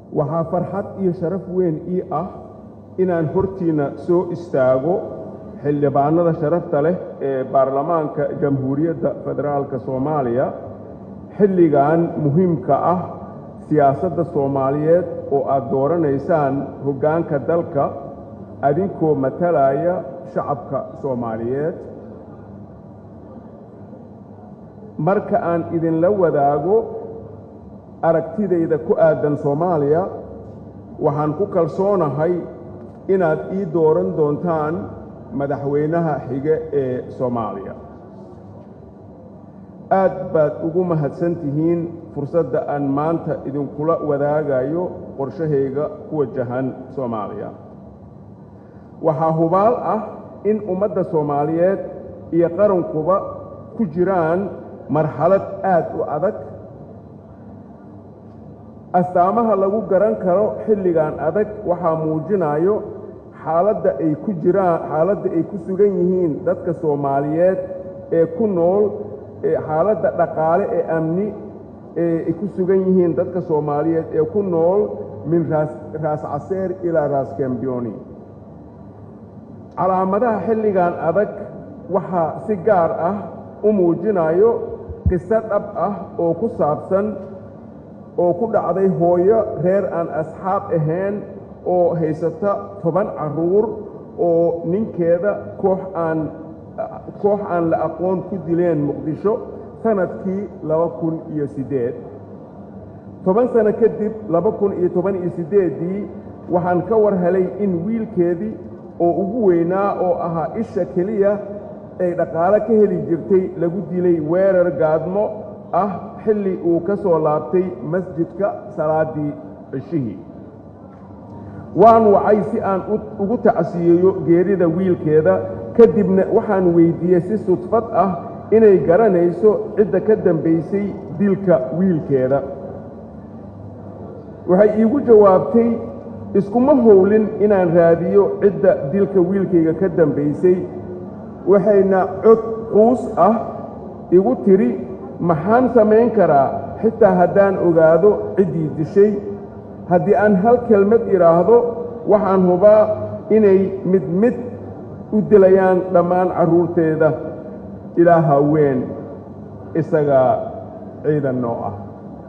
waxaa farxad iyo sharaf weyn ii ah inaan hortiinna soo istaago xildhibaanada sharafta leh ee baarlamaanka jamhuuriyadda federaalka soomaaliya xilligan muhiimka ah siyaasadda soomaaliyeed oo aad dooranaysaan hoggaanka dalka adinkoo matalaya shacabka soomaaliyeed marka aan idinla wadaago aragtidayda ku aadan soomaaliya waxaan ku kalsoonahay inaad ii dooran doontaan madaxweynaha xige ee soomaaliya aad baad ugu mahadsan tihiin fursadda aan maanta idinkula wadaagayo qorshahayga ku wajahan soomaaliya waxaa hubaal ah in ummadda soomaaliyeed iyo qarankuba ku jiraan marxalad aad u adag astaamaha lagu garan karo xilligan adag waxaa muujinayo xaaladda ay ku jiraan xaaladda ay ku sugan yihiin dadka soomaaliyeed ee ku nool xaaladda dhaqaale ee amni ee ay ku sugan yihiin dadka soomaaliyeed ee ku nool min raas raas caseer ilaa raas kambiyoni calaamadaha xilligan adag waxaa si gaar ah u muujinayo qiso dhab ah oo ku saabsan oo ku dhacday hooyo reer aan asxaab ahayn oo haysata toban carruur oo ninkeeda koox aan koox aan la aqoon ku dileen muqdisho sanadkii laba kun iyo siddeed toban sano kadib laba kun iyo toban iyo siddeeddii waxaan ka war helay in wiilkeedii oo ugu weynaa oo ahaa isha keliya ay dhaqaale ka heli jirtay lagu dilay weerar gaadmo ah xilli uu ka soo laabtay masjidka salaaddii cishihii waan wacay si aan ugu tacsiyeeyo geerida wiilkeeda kadibna waxaan weyddiiyey si sudfad ah inay garanayso cidda ka dambaysay dilka wiilkeeda waxay iigu jawaabtay iskuma howlin inaan raadiyo cidda dilka wiilkayga ka dambaysay waxayna cod quus ah igu tidhi maxaan samayn karaa xitaa haddaan ogaado ciddii dishay haddii aan hal kelmad idhaahdo waxaan hubaa inay mid mid u dilayaan dhammaan carruurteeda ilaa haween isagaa ciidan noo ah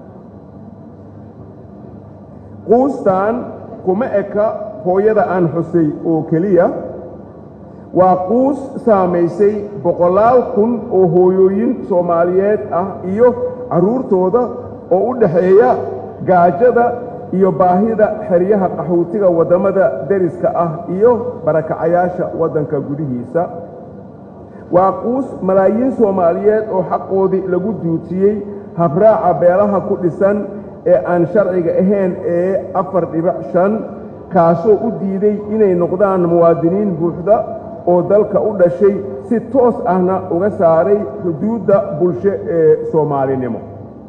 quustan kuma eka hooyada aan xusay oo keliya waa quus saamaysay boqolaal kun oo hooyooyin soomaaliyeed ah iyo carruurtooda oo u dhaxeeya gaajada iyo baahida xeryaha qaxootiga waddamada deriska ah iyo barakacayaasha waddanka gudihiisa waa quus malaayiin soomaaliyeed oo xaqoodii lagu duutiyey habraaca beelaha ku dhisan ee aan sharciga ahayn ee afar dhibic shan kaasoo u diiday inay noqdaan muwaadiniin buuxda oo dalka u dhashay si toos ahna uga saaray xuduudda bulsho ee soomaalinimo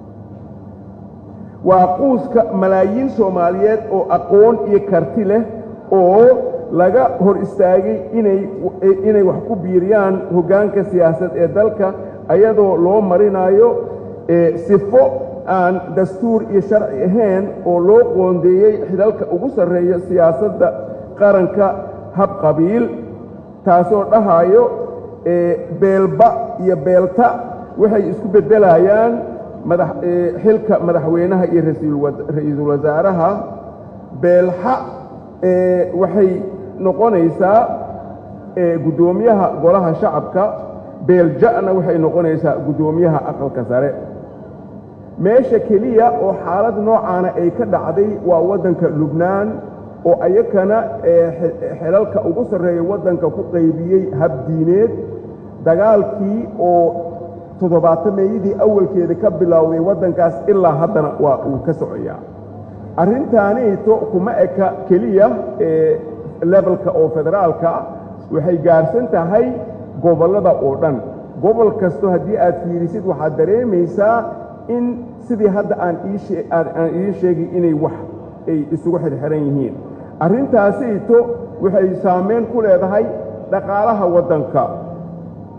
waa quuska malaayiin soomaaliyeed oo aqoon iyo karti leh oo laga hor istaagay inay wax ku biiriyaan hoggaanka siyaasad ee dalka ayadoo loo marinayo sifo aan dastuur iyo sharci ahayn oo loo qoondeeyey xidalka ugu sarreeya siyaasadda qaranka hab qabiil taasoo dhahayo beelba iyo beelta waxay isku beddelayaan xilka madaxweynaha iyo ra-iisul wasaaraha beelxa waxay noqonaysaa guddoomiyaha golaha shacabka beelja'na waxay noqonaysaa guddoomiyaha aqalka sare meesha keliya oo xaalad noocaana ay ka dhacday waa waddanka lubnaan oo ayakana xelalka ugu sarreeya waddanka ku qaybiyey habdiineed dagaalkii oo toddobaatameeyadii awalkeeda ka bilowday waddankaas ilaa haddana waa uu ka socoyaa arrintaanayto kuma eka keliya lebalka oo federaalka waxay gaarsan tahay gobollada oo dhan gobol kasto haddii aad fiirisid waxaad dareemaysaa in sidii hadda aan aan idiin sheegay inay wax ay isugu xirxiran yihiin arrintaasayto waxay saamayn ku leedahay dhaqaalaha waddanka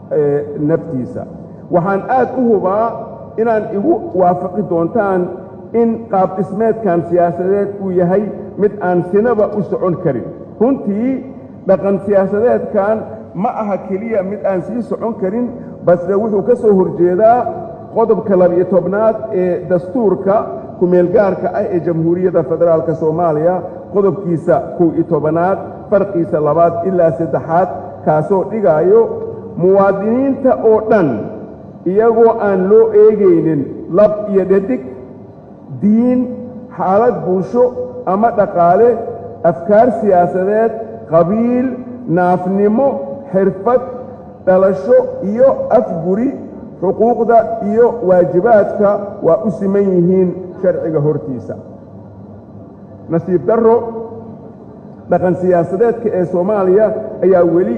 naftiisa waxaan aad u hubaa inaan igu waafaqi doontaan in qaab dhismeedkan siyaasadeed uu yahay mid aan sinaba u socon karin runtii dhaqan siyaasadeedkan ma aha keliya mid aan sii socon karin balse wuxuu ka soo horjeedaa qodobka labiyo tobnaad ee dastuurka kumeelgaarka ah ee jamhuuriyadda federaalka soomaaliya qodobkiisa kow iyo tobanaad farqiisa labaad ilaa saddexaad kaasoo dhigaayo muwaadiniinta oo dhan iyagoo aan loo eegaynin lab iyo dhadig diin xaalad bulsho ama dhaqaale afkaar siyaasadeed qabiil naafnimo xirfad dhalasho iyo afguri xuquuqda iyo waajibaadka waa u siman yihiin sharciga hortiisa nasiib darro dhaqan siyaasadeedka ee soomaaliya ayaa weli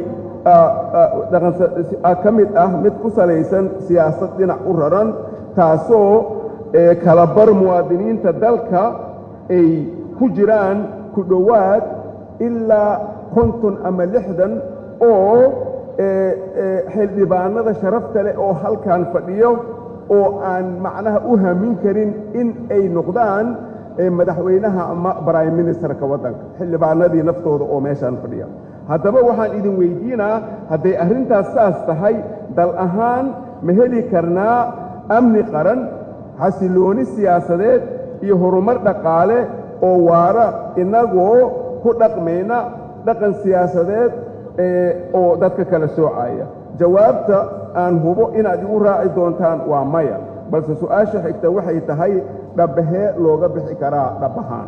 ka mid ah mid ku salaysan siyaasad dhinac u raran taasoo kala bar muwaadiniinta dalka ay ku jiraan ku dhowaad ilaa konton ama lixdan oo xildhibaanada sharafta leh oo halkan fadhiyo oo aan macnaha u hamin karin in ay noqdaan madaxweynaha ama brime ministerka waddanka xildhibaanadii naftooda oo meeshaan fadhiya haddaba waxaan idin weydiinaa hadday arrintaas saas tahay dal ahaan ma heli karnaa amni qaran xasilooni siyaasadeed iyo horumar dhaqaale oo waara innagoo ku dhaqmayna dhaqan siyaasadeed oo dadka kala soocaya jawaabta aan hubo inaad igu raaci doontaan waa maya balse su'aasha xigta waxay tahay dhabbahee looga bixi karaa dhabbahaan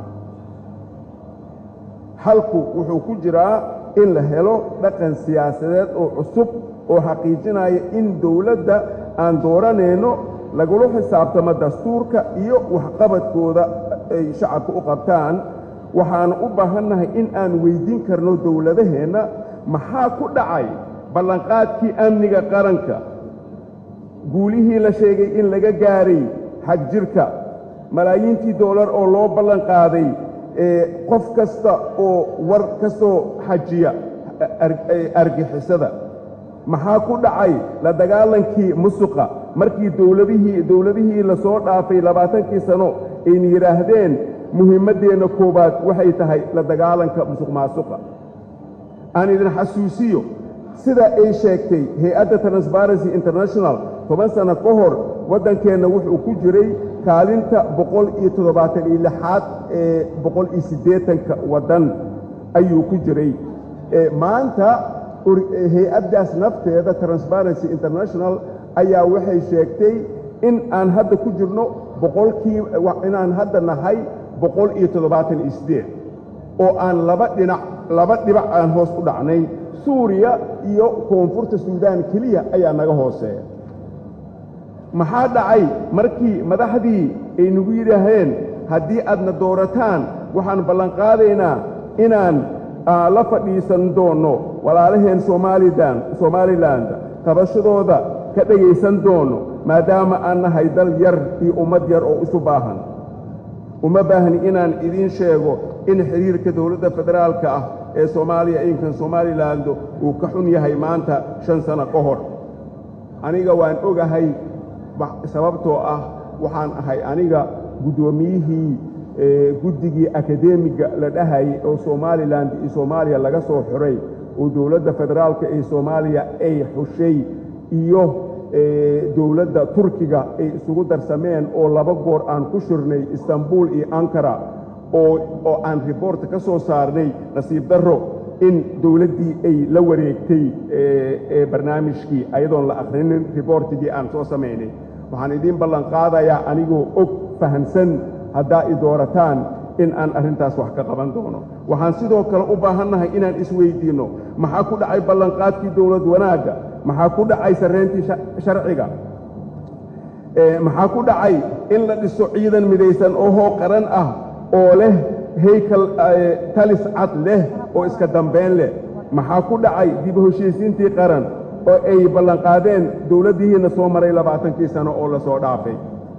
halku wuxuu ku jiraa in la helo dhaqan siyaasadeed oo cusub oo xaqiijinaya in dowladda aan dooranayno lagula xisaabtamo dastuurka iyo waxqabadkooda ay shacabka u qabtaan waxaana u baahannahay in aan weyddiin karno dowladaheenna maxaa ku dhacay ballanqaadkii amniga qaranka guulihii la sheegay in laga gaaray xag jirka malaayiintii doolar oo loo ballanqaaday qof kasta oo war ka soo xajiya argixisada maxaa ku dhacay la dagaalankii musuqa markii dowladihii dowladihii la soo dhaafay labaatankii sano ayna yidhaahdeen muhiimaddeenna koowaad waxay tahay la dagaalanka musuq maasuqa aan idin xasuusiyo sida ay sheegtay hay-adda transparency international toban sano ka hor waddankeenna wuxuu ku jiray kaalinta boqol iyo toddobaatan iyo lixaad ee boqol iyo siddeetanka waddan ayuu ku jiray maanta hay-addaas nafteeda transparency international ayaa waxay sheegtay in aan hadda ku jirno boqolkii inaan hadda nahay boqol iyo toddobaatan iyo siddeed oo aan laba dhinac laba dhibac aan hoos u dhacnay suuriya iyo koonfurta suudaan keliya ayaa naga hooseeya maxaa dhacay markii madaxdii ay nagu yidhaaheen haddii aadna doorataan waxaan ballanqaadaynaa inaan la fadhiisan doonno walaalaheen somalilan somaliland tabashadooda ka dhegaysan doonno maadaama aan nahay dal yar iyo ummad yar oo isu baahan uma baahni inaan idiin sheego in xidhiirka dowladda federaalka ah ee soomaaliya inkan somaliland uu ka xun yahay maanta shan sano ka hor aniga waan ogahay sababtoo ah waxaan ahay aniga guddoomiyihii guddigii akademiga la dhahayay oo somalilan iyo soomaaliya laga soo xuray oo dowladda federaalka ee soomaaliya ay xushay iyo dowladda turkiga ay isugu darsameen oo laba goor aan ku shirnay istanbul iyo ankara oo aan riboorta ka soo saarnay nasiib darro in dowladdii ay la wareegtay barnaamijkii ayadoon la akhrinin riboortigii aan soo samaynay waxaan idiin ballanqaadayaa anigoo og fahamsan haddaa i doorataan in aan arrintaas wax ka qaban doono waxaan sidoo kale u baahannahay inaan isweyddiinno maxaa ku dhacay ballanqaadkii dowlad wanaagga maxaa ku dhacay sarrayntii sharciga maxaa ku dhacay in la dhiso ciidan midaysan oo hoo qaran ah oo leh haykal talis cad leh oo iska dambayn leh maxaa ku dhacay dib u heshiisiintii qaran oo ay ballanqaadeen dowladdihiinna soo maray labaatankii sano oo la soo dhaafay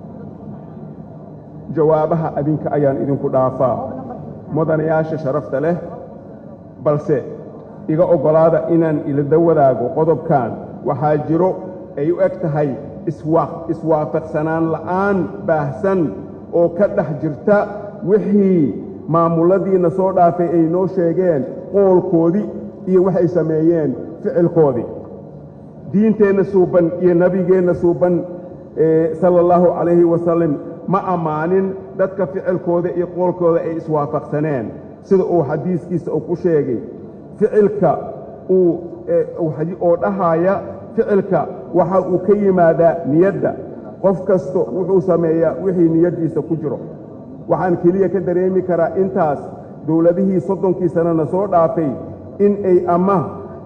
jawaabaha adinka ayaan idinku dhaafaa mudanayaasha sharafta leh balse iga oggolaada inaan ilada wadaago qodobkan waxaa jiro ay u eg tahay iswaafaqsanaan la'aan baahsan oo ka dhex jirta wixii maamuladiina soo dhaafay ay noo sheegeen qoolkoodii iyo waxay sameeyeen ficilkoodii diinteenna suuban iyo nebigeenna suuban sala allahu calayhi wasalam ma ammaanin dadka ficilkooda iyo qoolkooda ay iswaafaqsaneen sida uu xadiiskiisa uu ku sheegay ficilka uu oo dhahaaya ficilka waxa uu ka yimaadaa niyadda qof kasta wuxuu sameeyaa wixii niyaddiisa ku jiro waxaan keliya ka dareemi karaa intaas dowladihii soddonkii sannana soo dhaafay in ay ama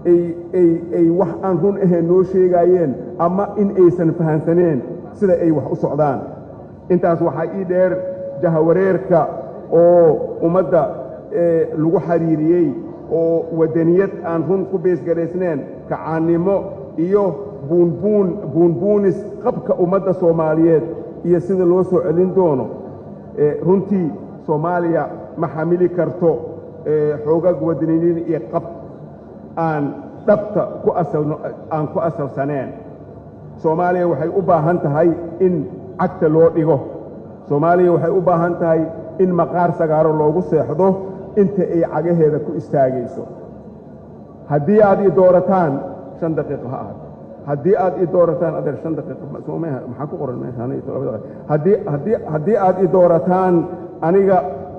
ay wax aan run ahayn noo sheegaayeen ama in aysan fahansaneen sida ay wax u socdaan intaas waxaa ii dheer jahawareerka oo ummadda lagu xiriiriyey oo waddaniyad aan run ku beesgaraysneen kacaannimo iyo buunbuun buunbuunis qabka ummadda soomaaliyeed iyo sida loo soo celin doono runtii soomaaliya ma xamili karto xoogag waddaniyad iyo qab aan dhabta ku asalno aan ku asalsaneen soomaaliya waxay u baahan tahay in cagta loo dhigo soomaaliya waxay u baahan tahay in maqaar sagaaro loogu seexdo inta ay cagaheeda ku istaagayso haddii aad ii doorataan shan daqiiqo ha ahad haddii aad ii doorataan adeer shan daqiiqo maxaa ku qoran meeshahaddii haddii haddii aad ii doorataan aniga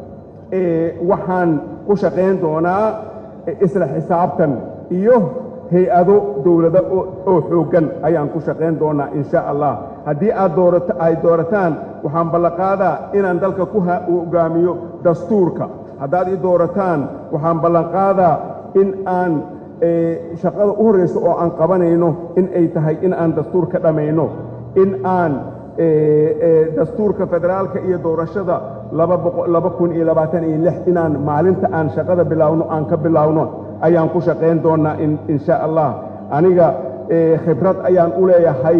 waxaan ku shaqayn doonaa isla xisaabtan iyo hay-ado dowlado oo xooggan ayaan ku shaqayn doonaa in sha allah haddii aad doorata ay doorataan waxaan ballanqaadaa inaan dalka ku hogaamiyo dastuurka haddaad ii doorataan waxaan ballanqaadaa in aan shaqada u horraysa oo aan qabanayno in ay tahay in aan dastuur ka dhammayno in aan dastuurka federaalka iyo doorashada laba kun iyo labaatan iyo lix inaan maalinta aan shaqada bilaawno aan ka bilaawno ayaan ku shaqayn doonnaa in sha allah aniga khibrad ayaan u leeyahay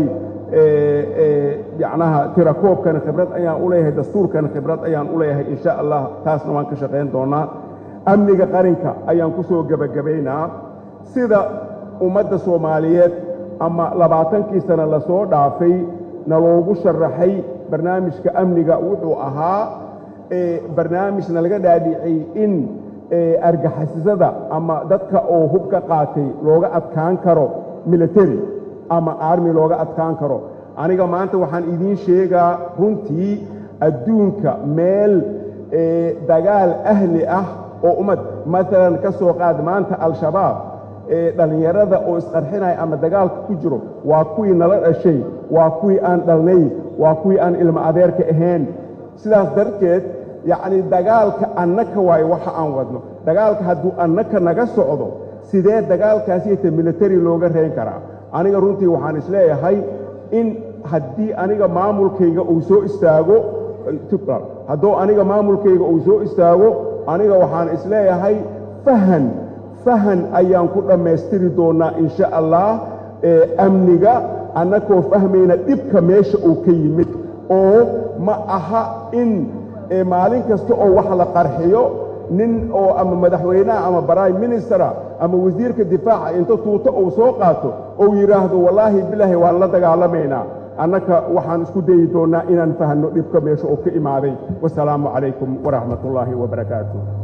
yacnaha tirakoobkana khibrad ayaan u leeyahay dastuurkana khibrad ayaan u leeyahay in sha allah taasna waan ka shaqayn doonnaa amniga qarinka ayaan ku soo gebagabaynaa sida ummadda soomaaliyeed ama labaatankii sano lasoo dhaafay na loogu sharaxay barnaamijka amniga wuxuu ahaa barnaamijna laga dhaadhicay in argixisada ama dadka oo hub ka qaatay looga adkaan karo military ama army looga adkaan karo aniga maanta waxaan idiin sheegaa runtii adduunka meel dagaal ahli ah oo ummad maalan ka soo qaad maanta al-shabaab dhallinyarada oo isqarxinaya ama dagaalka ku jiro waa kuwii nala dhashay waa kuwii aan dhalnay waa kuwii aan ilmo adeerka ahayn sidaas darteed yacnii dagaalka annaka waayo waxa aan wadno dagaalka hadduu annaka naga socdo sidee dagaalkaasiyta military looga reyn karaa aniga runtii waxaan isleeyahay in haddii aniga maamulkayga uu soo istaago hadduu aniga maamulkayga uu soo istaago aniga waxaan isleeyahay fahan fahan ayaan ku dhammaystiri doonnaa in sha allah amniga annakoo fahmayna dhibka meesha uu ka yimid oo ma aha in maalin kasta oo wax la qarxiyo nin oo ama madaxweynaha ama prime ministera ama wasiirka difaaca inta tuuto uu soo qaato ou yidhaahdo wallaahi bilaahi waan la dagaalamaynaa annaka waxaan isku dayi doonnaa inaan fahanno dhibka meesha oo ka imaaday wasalaamu calaykum waraxmat ullaahi wabarakaatu